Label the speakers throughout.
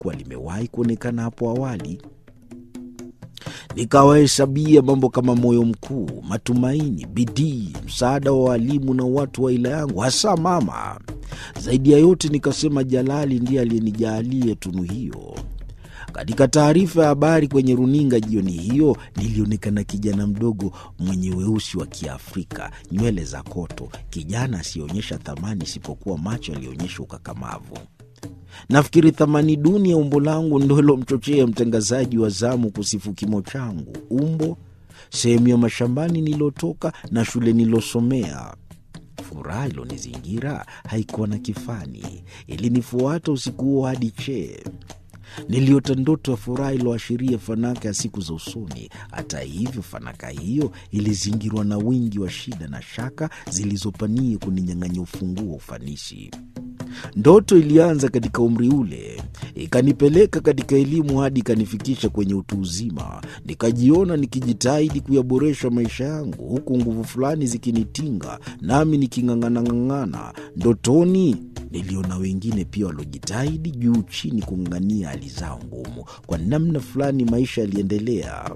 Speaker 1: kuwa limewahi kuonekana hapo awali. Nikawahesabia mambo kama moyo mkuu, matumaini, bidii, msaada wa walimu na watu wa ila yangu, hasa mama. Zaidi ya yote, nikasema Jalali ndiye aliyenijaalia tunu hiyo. Katika taarifa ya habari kwenye runinga jioni hiyo, nilionekana kijana mdogo mwenye weusi wa Kiafrika, nywele za koto, kijana asiyeonyesha thamani isipokuwa macho yaliyoonyesha ukakamavu. Nafikiri thamani duni ya umbo langu ndo ilomchochea mtangazaji wa zamu kusifu kimo changu, umbo, sehemu ya mashambani nilotoka na shule nilosomea. Furaha ilonizingira haikuwa na kifani, ilinifuata usiku huo hadi chee. Niliota ndoto ya furaha iloashiria fanaka ya siku za usoni. Hata hivyo, fanaka hiyo ilizingirwa na wingi wa shida na shaka zilizopania kuninyang'anya ufunguo wa ufanisi. Ndoto ilianza katika umri ule, ikanipeleka katika elimu hadi ikanifikisha kwenye utu uzima. Nikajiona nikijitahidi kuyaboresha maisha yangu, huku nguvu fulani zikinitinga, nami niking'ang'ana-ng'ang'ana. Ndotoni niliona wengine pia waliojitahidi juu chini kung'ang'ania hali zao ngumu. Kwa namna fulani maisha yaliendelea.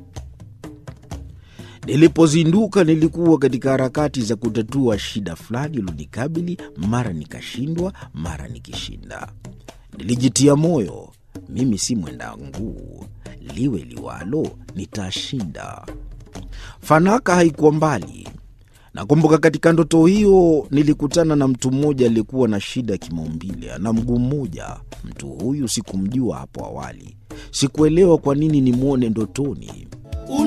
Speaker 1: Nilipozinduka nilikuwa katika harakati za kutatua shida fulani ilonikabili, mara nikashindwa, mara nikishinda. Nilijitia moyo, mimi si mwenda nguu, liwe liwalo, nitashinda. Fanaka haikuwa mbali. Nakumbuka katika ndoto hiyo nilikutana na mtu mmoja aliyekuwa na shida ya kimaumbile, ana mguu mmoja. Mtu huyu sikumjua hapo awali, sikuelewa kwa nini nimwone ndotoni.